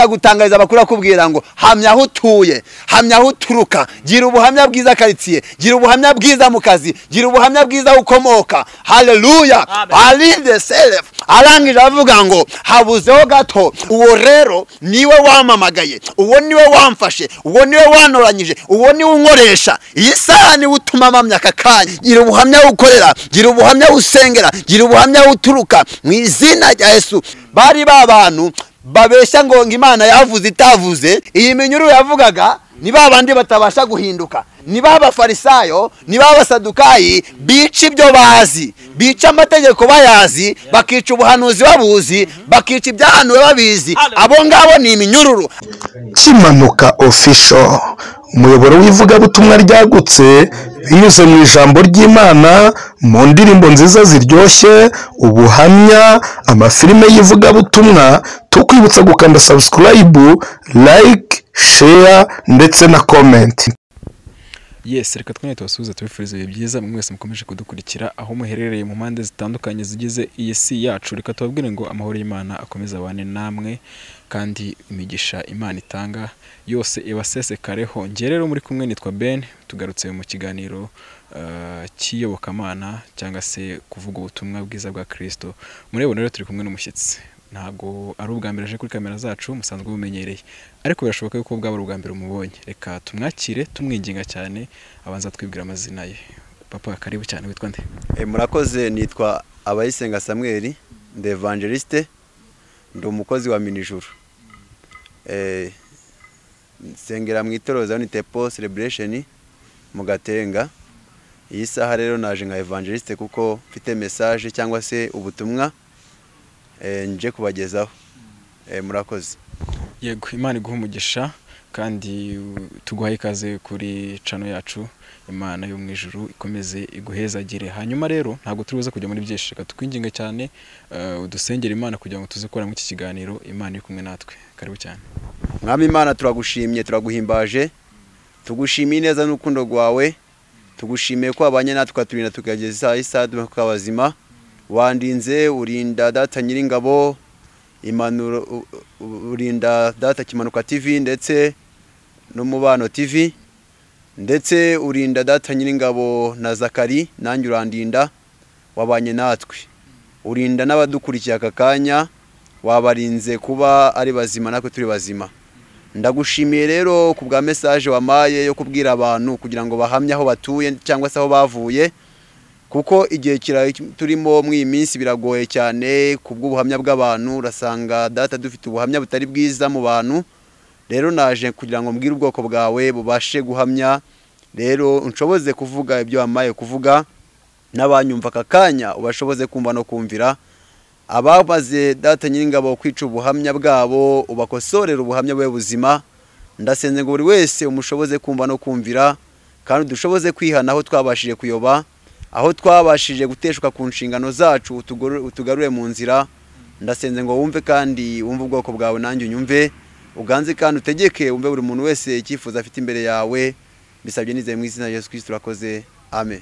ndagutangariza abakuru akubwira ngo hamya aho utuye hamya aho uturuka gira ubuhamya bwiza karitsiye gira ubuhamya bwiza mu kazi gira ubuhamya bwiza aho ukomoka haleluya Amen. arinde selefu arangije avuga ngo habuzeho gato uwo rero niwe wampamagaye uwo niwe wamfashe uwo niwe wanoranyije uwo niwe unkoresha iyi saha niwe utuma mpamya aka kanya gira ubuhamya aho ukorera gira ubuhamya aho usengera gira ubuhamya aho uturuka mu izina rya yesu bari ba bantu babeshya ngo ngo imana yavuze itavuze iyi minyururu yavugaga ni ba bandi batabasha guhinduka ni ba bafarisayo ni ba basadukayi bica ibyo bazi bica amategeko bayazi bakica ubuhanuzi babuzi bakica ibyahanuwe babizi abo ngabo ni iminyururu kimanuka ofisho umuyoboro w'ivugabutumwa ryagutse binyuze mu ijambo ry'imana mu ndirimbo nziza ziryoshye ubuhamya amafilime y'ivugabutumwa tukwibutsa gukanda sabusikarayibu layike sheya ndetse na komenti yes reka twene tubasuhuze tubifuriza ibihe byiza mwe mwese mukomeje kudukurikira aho muherereye mu mpande zitandukanye zigize iyi si yacu reka tubabwire ngo amahoro y'imana akomeze abane namwe kandi imigisha imana itanga yose ibasesekareho njye rero muri kumwe nitwa ben tugarutse mu kiganiro eh, cy'iyobokamana cyangwa se kuvuga ubutumwa bwiza bwa kirisito murebona rero turi kumwe n'umushyitsi ntabwo ari ubwa mbere aje kuri kamera zacu musanzwe mumenyereye ariko birashoboka yuko bwaba ari ubwa mbere umubonye reka tumwakire tumwinginga cyane abanza twibwira amazina ye papa karibu cyane witwa nde murakoze nitwa abayisenga samweli ndi evangeliste ndi umukozi wa minijuru nsengera mu itoroza unite po celebration mu gatenga iyi saha rero naje nka evangeliste kuko mfite message cyangwa se ubutumwa eh, nje kubagezaho Eh, murakoze yego imana iguha umugisha kandi uh, tuguhaye ikaze kuri cano yacu imana yo mu ijuru ikomeze iguhezagire hanyuma rero ntabwo turi buze kujya muri byinshi reka tukwinginga cyane eh, udusengere imana kugira ngo tuze gukoramo iki kiganiro imana iri kumwe natwe karibu cyane mwami imana turagushimye turaguhimbaje tugushimiye neza n'urukundo rwawe tugushimiye ko wabanye natwe ukaturinda tukageza isaha y'isaha tukabazima wandinze urinda data nyiringabo impanuro u- u- urinda data kimanuka tv ndetse n'umubano tv ndetse urinda data nyiringabo na zakari nanjye urandinda wabanye natwe urinda n'abadukurikiye aka kanya wabarinze kuba ari bazima natwe turi bazima ndagushimiye rero ku bwa mesaje wamaye yo kubwira abantu kugira ngo bahamye aho batuye cyangwa se aho bavuye kuko igihe kira turimo mu iyi minsi biragoye cyane ku bw'ubuhamya bw'abantu urasanga data dufite ubuhamya butari bwiza mu bantu rero naje kugira ngo mbwire ubwoko bwawe bubashe guhamya rero nshoboze kuvuga ibyo wamaye kuvuga n'abanyumva aka kanya ubashoboze kumva no kumvira ababaze data nyiringabo kwica ubuhamya bwabo ubakosorera ubuhamya bwe buzima ndasenze ngo buri wese umushoboze kumva no kumvira kandi dushoboze kwihana aho twabashije kuyoba aho twabashije guteshuka ku nshingano zacu utugor- utugarure mu nzira ndasenze ngo wumve kandi wumve ubwoko bwawe nanjye unyumve uganze kandi utegeke wumve buri muntu wese icyifuzo afite imbere yawe bisabye nizeye mu izina rya yesu kirisito urakoze amen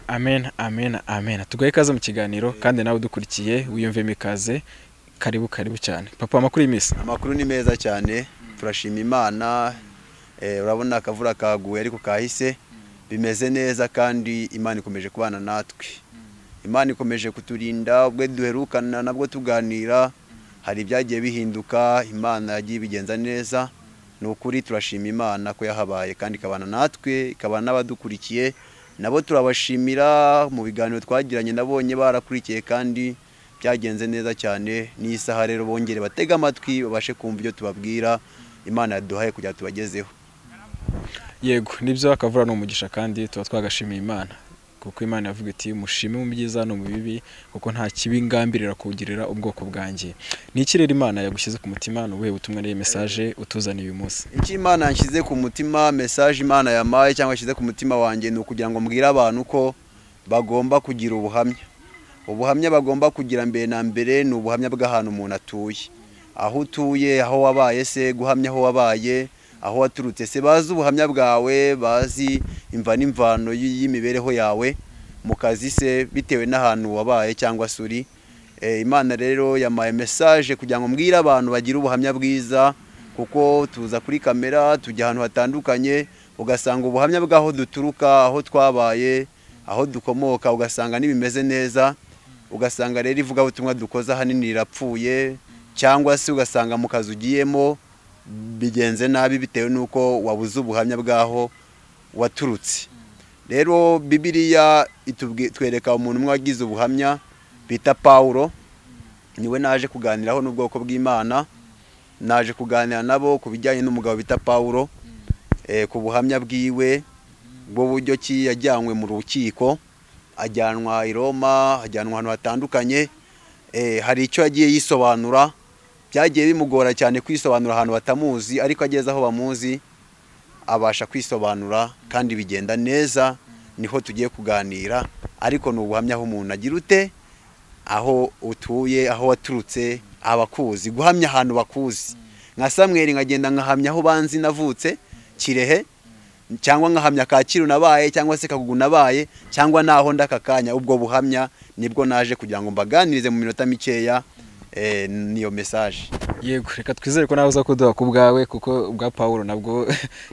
amen amen amen tugahe ikaze mu kiganiro kandi nawe udukurikiye wiyumvemo ikaze karibu karibu cyane papa amakuru y'iminsi amakuru ni meza cyane turashima imana eh, urabona akavura kaguye ariko kahise bimeze neza kandi imana ikomeje kubana natwe imana ikomeje kuturinda ubwo duherukana nabwo tuganira hari ibyagiye bihinduka imana yagiye ibigenza neza ni ukuri turashima imana ko yahabaye kandi ikabana natwe ikabana n'abadukurikiye nabo turabashimira mu biganiro twagiranye nabonye barakurikiye kandi byagenze neza cyane n'iyi saha rero bongere batege amatwi babashe kumva ibyo tubabwira imana yaduhaye kugira ngo tubagezeho yego nibyo akavura ni umugisha kandi tuba twagashimiye imana kuko imana yavuga iti mushime mu byiza no mu bibi kuko nta kibi ngambirira kugirira ubwoko bwanjye ni ikirere imana yagushyize ku mutima ni ubuhe butumwa n'iyi mesaje utuzaniye uyu munsi icyo imana yanshyize ku mutima mesaje imana yamaye cyangwa yashyize ku mutima wanjye ni ukugira ngo mbwire abantu ko bagomba kugira ubuhamya ubuhamya bagomba kugira mbere na mbere ni ubuhamya bw'ahantu umuntu atuye aho utuye aho wabaye se guhamya aho wabaye aho waturutse se bazi ubuhamya bwawe bazi imva n'imvano y- y'imibereho yawe mu kazi se bitewe n'ahantu wabaye cyangwa se uri Eh, imana rero yamaye message kugira ngo mbwire abantu bagire ubuhamya bwiza kuko tuza kuri kamera tujya ahantu hatandukanye ugasanga ubuhamya bw'aho duturuka aho twabaye aho dukomoka ugasanga ntibimeze neza ugasanga rero ivugabutumwa dukoze ahanini rirapfuye cyangwa se ugasanga mu kazi ugiyemo bigenze nabi bitewe n'uko wabuze ubuhamya bw'aho waturutse rero bibiriya itubwi- twereka umuntu umwe wagize ubuhamya bita pawulo niwe naje kuganiraho n'ubwoko bw'imana naje kuganira nabo ku bijyanye n'umugabo bita pawulo eh, ku buhamya bwiwe bw'uburyo ki yajyanywe mu rukiko ajyanwa i roma ajyanwa ahantu hatandukanye eh, hari icyo yagiye yisobanura byagiye bimugora cyane kwisobanura ahantu batamuzi ariko ageze aho bamuzi abasha kwisobanura kandi bigenda neza niho tugiye kuganira ariko ni ubuhamya aho umuntu agira ute aho utuye aho waturutse abakuzi guhamya ahantu bakuzi nka samweri nkagenda nkahamya aho banzi navutse kirehe cyangwa nkahamya kacyiru nabaye cyangwa se kagugu nabaye cyangwa naho ndaka kanya ubwo buhamya nibwo naje kugira ngo mbaganirize mu minota mikeya eh, niyo message yego reka twizere ko nawe uza kuduha ku bwawe kuko ubwa pawulo nabwo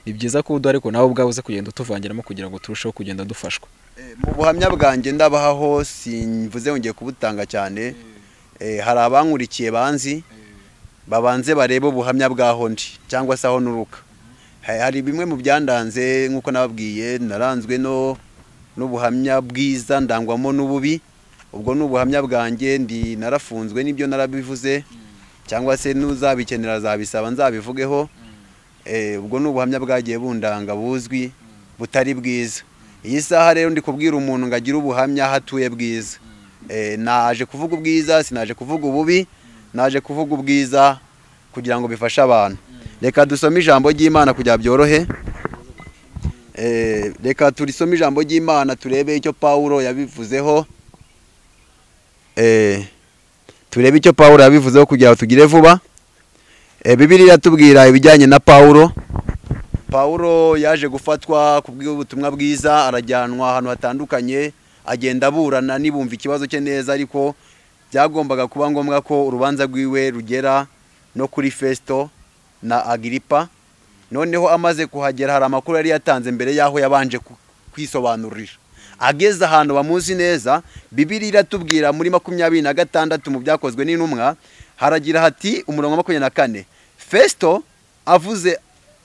ni byiza ko uduha ariko nawe ubwawe uza kugenda utuvangiramo kugira ngo turusheho kugenda dufashwa mu buhamya bwanjye ndabaho simvuze ngiye kubutanga cyane Eh, hari abankurikiye banzi babanze barebe ubuhamya bw'aho ndi cyangwa se aho nuruka Ha- hari bimwe mu byandanze nk'uko nababwiye naranzwe no n'ubuhamya bwiza ndangwamo n'ububi ubwo ni ubuhamya bwanjye ndi narafunzwe n'ibyo narabivuze cyangwa se n'uzabikenera azabisaba nzabivugeho Eh, ubwo ni ubuhamya bwagiye bundanga buzwi butari bwiza iyi saha rero ndi kubwira umuntu ngo agire ubuhamya aho atuye bwiza Eh, naje kuvuga ubwiza sinaje kuvuga ububi naje kuvuga ubwiza kugira ngo bifashe abantu reka dusome ijambo ry'imana kugira byorohe Eh, reka turisome ijambo ry'imana turebe icyo pawulo yabivuzeho Eh, turebe icyo pawulo yabivuzeho kugira ngo tugire vuba Eh, bibiliya iratubwira ibijyanye na pawulo pawulo yaje gufatwa ku bw'ubutumwa bwiza arajyanwa ahantu hatandukanye agenda aburana nibumva ikibazo cye neza ariko byagombaga kuba ngombwa ko urubanza rwiwe rugera no kuri fesito na agiripa noneho amaze kuhagera hari amakuru yari yatanze mbere y'aho yabanje ku- kwisobanurira ageze ahantu bamuzi neza bibiri iratubwira muri makumyabiri na gatandatu mu byakozwe n'intumwa haragira hati umurongo wa makumyabiri na kane fesito avuze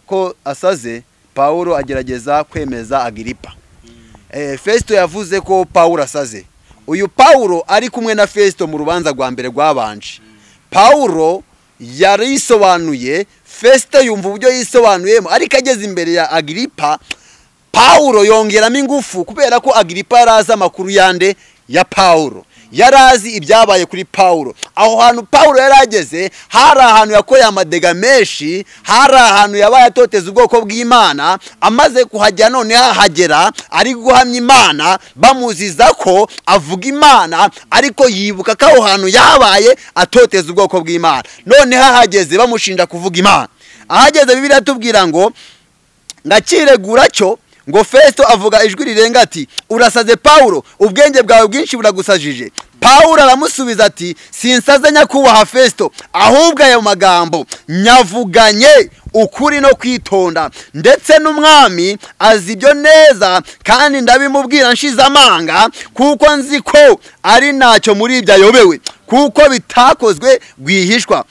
ko asaze pawulo agerageza kwemeza agiripa Eh, fesito yavuze ko pawulo asaze uyu pawulo ari kumwe na fesito mu rubanza rwa mbere rwabanje pawulo yarisobanuye fesito yumva uburyo yisobanuyemo ariko ageze imbere ya agiripa pawulo yongeramo ingufu kubera ko agiripa yari azi amakuru yande ya pawulo yari azi ibyabaye kuri pawulo aho hantu pawulo yari ageze hari ahantu yakoreye amadega menshi hari ahantu yabaye atoteza ubwoko bw'imana amaze kuhajya none ahagera ari guhamya imana bamuziza ko avuga imana ariko yibuka ko aho hantu yabaye atoteza ubwoko bw'imana none hahageze bamushinja kuvuga imana ahageze bibiliya atubwira ngo ndakiregura cyo ngo fesito avuga ijwi rirenga ati urasaze pawulo ubwenge bwawe bwinshi buragusajije pawulo aramusubiza ati sinsaze nyakubahwa fesito ahubwo ayo magambo nyavuganye ukuri no kwitonda ndetse n'umwami azi ibyo neza kandi ndabimubwira nshize amanga kuko nzi ko ari ntacyo muri ibyo ayobewe kuko bitakozwe rwihishwa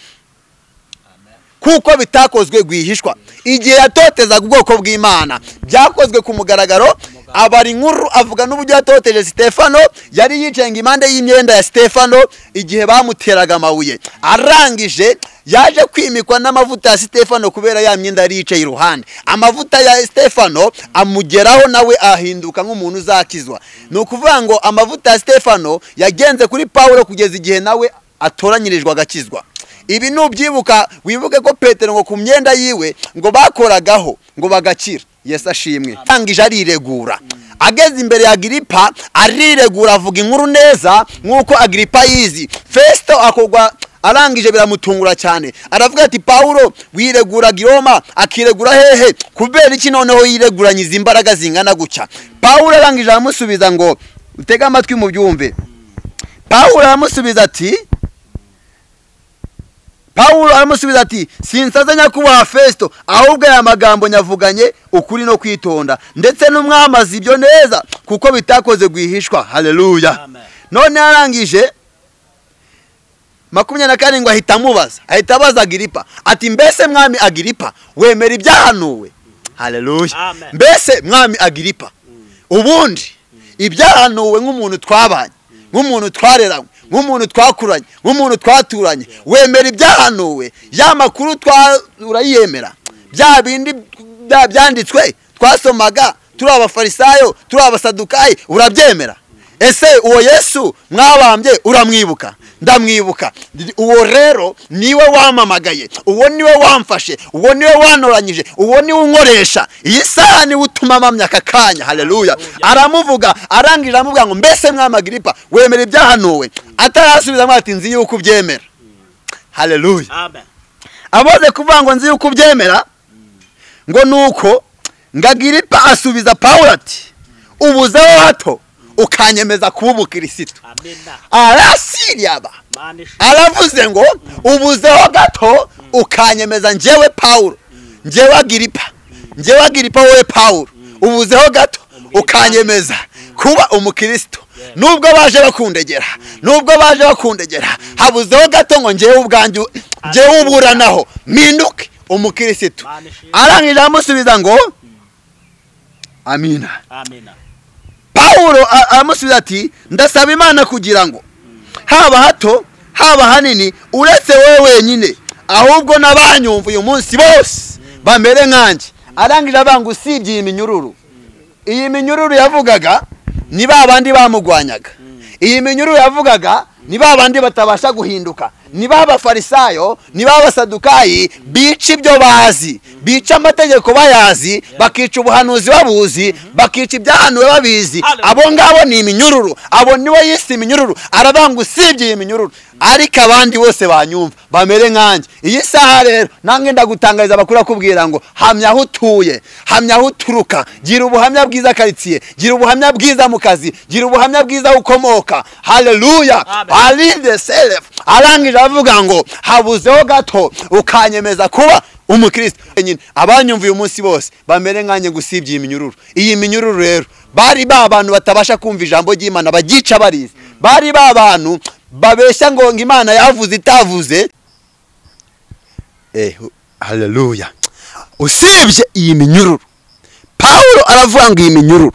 kuko bitakozwe rwihishwa igihe yatotezaga ubwoko bw'imana byakozwe ku mugaragaro abara inkuru avuga n'uburyo yatoteje sitefano yari yicenga impande y'imyenda ya sitefano igihe bamuteraga amabuye arangije yaje kwimikwa n'amavuta ya sitefano kubera ya myenda yari yicaye iruhande amavuta ya sitefano amugeraho nawe ahinduka nk'umuntu uzakizwa ni ukuvuga ngo amavuta ya sitefano yagenze kuri pawulo kugeza igihe nawe atoranyirijwe agakizwa ibi nubyibuka wibuke ko petero ngo ku myenda yiwe ngo bakoragaho ngo bagakira yesu ashimwe arangije ariregura ageze imbere ya agiripa ariregura avuga inkuru neza nk'uko agiripa yizi fesito akogwa arangije biramutungura cyane aravuga ati pawulo wiregura giroma akiregura hehe kubera iki noneho yireguranyiza imbaraga zingana gutya pawulo arangije aramusubiza ngo utege amatwi mu byumve pawulo aramusubiza ati pawulo aramusubiza ati sinsaza nyakubahwa fesito ahubwo aya magambo nyavuganye ukuri no kwitonda ndetse n'umwamazi ibyo neza kuko bitakoze rwihishwa hareruya Amen. none arangije makumyabiri na karindwi ahita amubaza ahita abaza agiripa ati mbese mwami agiripa wemera ibyahanuwe hareruya Amen. mbese mwami agiripa ubundi ibyahanuwe nk'umuntu twabanye nk'umuntu twareranywe nk'umuntu twakuranye nk'umuntu twaturanye wemera ibyahanuwe ya makuru twa- urayiyemera bya bindi bya- byanditswe twasomaga turi abafarisayo turi abasadukayi urabyemera ese uwo yesu mwabambye uramwibuka ndamwibuka uwo rero niwe wamamagaye uwo niwe wamfashe uwo niwe wanoranyije uwo niwe unkoresha iyi saha niwe utuma mpamya aka kanya hareruya aramuvuga arangije aramuvuga ngo mbese mwamagiripa wemera ibyahanuwe atarasubiza ngo ati nzi yuko ubyemera hareruya Amen. amaze kuvuga ngo nzi yuko ubyemera ngo nuko ngo agiripa asubiza pawulo ati ubuzeho hato ukanyemeza kuba umukirisitu Amina. arasiriyaba Mana ishimwe. aravuze ngo ubuzeho gato ukanyemeza njyewe pawulo njyewe agiripa njyewe agiripa wowe pawulo ubuzeho gato ukanyemeza kuba umukirisitu nubwo baje bakundegera nubwo baje bakundegera habuzeho gato ngo njyewe ubwanjye njyewe uburanaho mpinduke umukirisitu Mana ishimwe. arangije aramusubiza ngo amina Amina. pawulo a- aramusubiza ati ndasaba imana kugira ngo haba hato haba hanini uretse wowe wenyine ahubwo n'abanyumva uyu munsi bose bamere nkanjye arangije abanga usibye iyi minyururu iyi minyururu yavugaga ni ba bandi bamugwanyaga iyi minyururu yavugaga ni ba bandi batabasha guhinduka ni ba bafarisayo ni ba basadukayi bica ibyo bazi bica amategeko bayazi bakica ubuhanuzi babuzi bakica ibyahanuwe babizi Hallelujah. abo ngabo ni iminyururu abo niwe yise iminyururu aravuga ngo usibye iyi minyururu ariko abandi bose banyumva bamere nkanjye iyi saha rero nange ndagutangariza amakuru akubwira ngo hamya aho utuye hamya aho uturuka gira ubuhamya bwiza karitsiye gira ubuhamya bwiza mu kazi gira ubuhamya bwiza aho ukomoka haleluya Amen. arinde selefu arangije avuga ngo habuzeho gato ukanyemeza kuba umukristo nyine abanyumva uyu munsi bose bamere nkanjye gusibye iyi minyururu iyi minyururu rero bari ba bantu batabasha kumva ijambo ry'imana bagica barizi bari ba bantu babeshya ngo ngo imana yavuze itavuze eh haleluya usibye iyi minyururu pawulo aravuga ngo iyi minyururu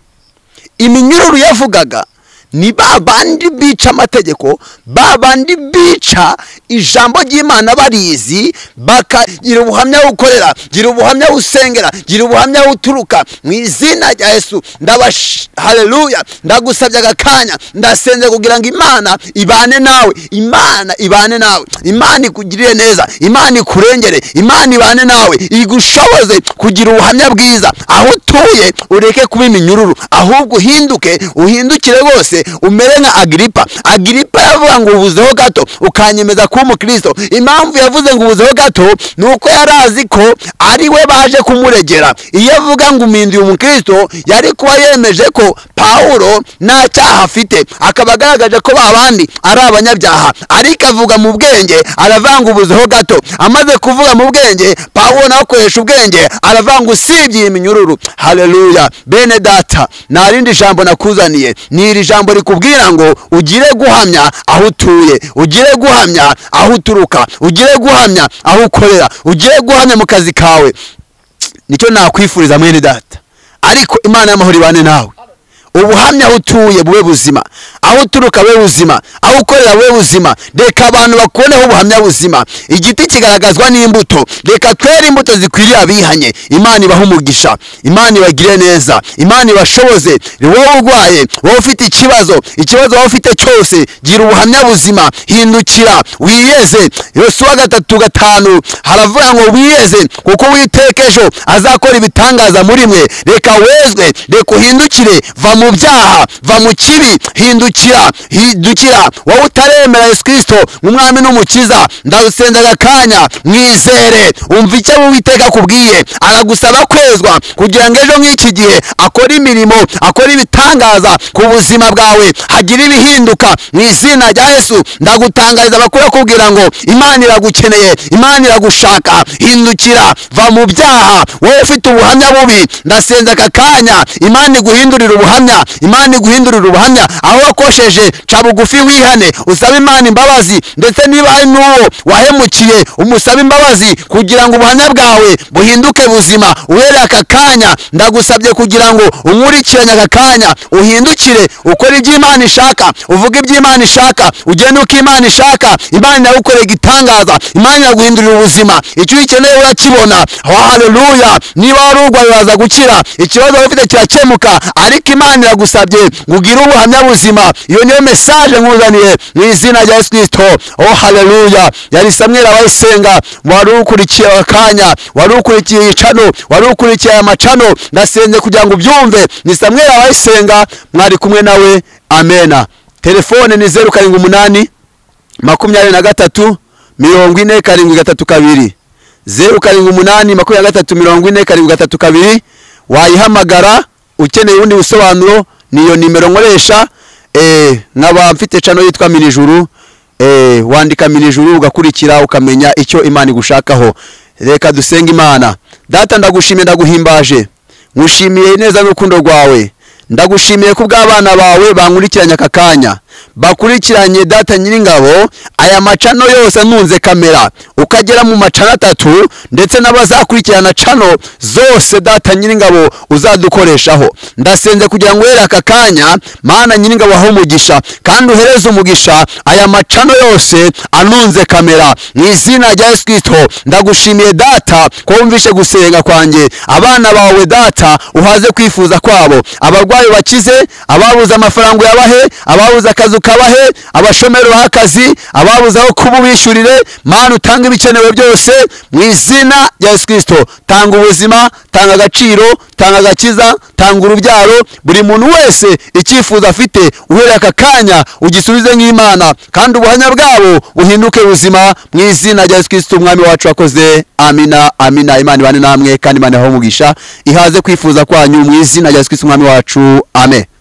iminyururu yavugaga ni ba bandi bica amategeko ba bandi bica ijambo ry'imana barizi bakagira ubuhamya aho ukorera gira ubuhamya aho usengera gira ubuhamya aho uturuka mu izina rya yesu ndabash hareruya ndagusabye aka kanya ndasenze kugira ngo imana ibane nawe imana ibane nawe imana ikugirire neza imana ikurengere imana ibane nawe igushoboze kugira ubuhamya bwiza aho utuye ureke kuba iminyururu ahubwo uhinduke uhindukire rwose umere nka agiripa agiripa yavuga ngo ubuzeho gato ukanyemeza kuba umukristo impamvu yavuze ngo ubuzeho gato ni uko yari azi ko ari we baje kumuregera iyo avuga ngo uminduye umukristo yari kuba yemeje ko pawulo nta cyaha afite akaba agaragaje ko ba bandi ari abanyabyaha ariko avuga mu bwenge aravanga ubuzeho gato amaze kuvuga mu bwenge pawulo nawe akoresha ubwenge aravanga usibye iyi minyururu hareruya bene data nta rindi jambo nakuzaniye ni iri jambo rikubwira ngo ugire guhamya aho utuye ugire guhamya aho uturuka ugire guhamya aho ukorera ugire guhamya mu kazi kawe nicyo nakwifuriza mwene data ariko imana y'amahoro ibane nawe ubuhamya aho utuye bube buzima aho uturuka bube buzima aho ukorera bube buzima reka abantu bakuboneho ubuhamya buzima igiti kigaragazwa n'imbuto reka twere imbuto zikwiriye abihanye imana ibahe umugisha imana ibagire neza imana ibashoboze wowe urwaye wowe ufite ikibazo ikibazo wowe ufite cyose gira ubuhamya buzima hindukira wiyeze yosuwa gatatu gatanu haravuga ngo wiyeze kuko uwiteka ejo azakora ibitangaza muri mwe reka wezwe reka uhindukire va mu byaha va mu kibi hindukira hindukira wowe utaremera yesu kirisito umwami n'umukiza ndagusenzaga akanya mwizere umva icyo uwiteka akubwiye aragusaba kwezwa kugira ngo ejo nk'iki gihe akore imirimo akore ibitangaza ku buzima bwawe hagira ibihinduka mu izina rya yesu ndagutangariza amakuru akubwira ngo imana iragukeneye imana iragushaka hindukira va mu byaha wowe ufite ubuhamya bubi ndasenza aka kanya imana iguhindurira ubuhamya imana iguhindurira ubuhamya aho wakosheje ca bugufi wihane usabe imana imbabazi ndetse niba hari n'uwo wahemukiye umusabe imbabazi kugira ngo ubuhamya bwawe buhinduke buzima uhereye aka kanya ndagusabye kugira ngo unkurikiranye aka kanya uhindukire ukore ibyo imana ishaka uvuge ibyo imana ishaka ugende uko imana ishaka imana iragukorera igitangaza imana iraguhindurira ubuzima icyo ukeneye urakibona haleluya niba wari urwaye uraza gukira ikibazo wari ufite kirakemuka ariko imana iragusabye ngo ugire ubuhamya buzima iyo niyo mesaje nkuzaniye mu izina rya yesu kirisito oh haleluya yari samweri abayisenga wari ukurikiye aka kanya wari ukurikiye iyi cano wari ukurikiye aya macano ndasenze kugira ngo ubyumve ni samweri abayisenga mwari kumwe nawe amena telefone ni zeru karindwi umunani makumyabiri na gatatu mirongo ine karindwi gatatu kabiri zeru karindwi umunani makumyabiri na gatatu mirongo ine karindwi gatatu kabiri wayihamagara ukeneye ubundi busobanuro ni iyo nimero nkoresha eh, nkaba mfite cano yitwa mirijuru eh, wandika mirijuru ugakurikira ukamenya icyo imana igushakaho reka dusenge imana data ndagushimiye ndaguhimbaje ngushimiye neza n'urukundo rwawe ndagushimiye ko ubw'abana bawe bankurikiranye aka kanya bakurikiranye data nyiringabo aya macano yose ntunze kamera ukagera mu macano atatu ndetse n'abazakurikirana cano zose data nyiringabo uzadukoreshaho ndasenze kugira ngo uhere aka kanya mana nyiringabo aho umugisha kandi uhereze umugisha aya macano yose anunze kamera mu izina rya yesu kirisito ndagushimiye data ko wumvishe gusenga kwanjye abana bawe data uhaze kwifuza kwabo abarwayi bakize ababuze amafaranga uyabahe ababuze akazi ukabahe abashomeri baha akazi ababuze aho kuba ubishyurire mana utanga ibikenewe byose mu izina rya yesu kirisito tanga ubuzima tanga agaciro tanga agakiza tanga urubyaro buri muntu wese icyifuzo afite uhereye aka kanya ugisubize nk'imana kandi ubuhamya bwabo buhinduke buzima mu izina rya yesu kirisito umwami wacu wakoze amina amina imana ibane namwe kandi imana yaho umugisha ihaze kwifuza kwanyu mu izina rya yesu kirisito umwami wacu amen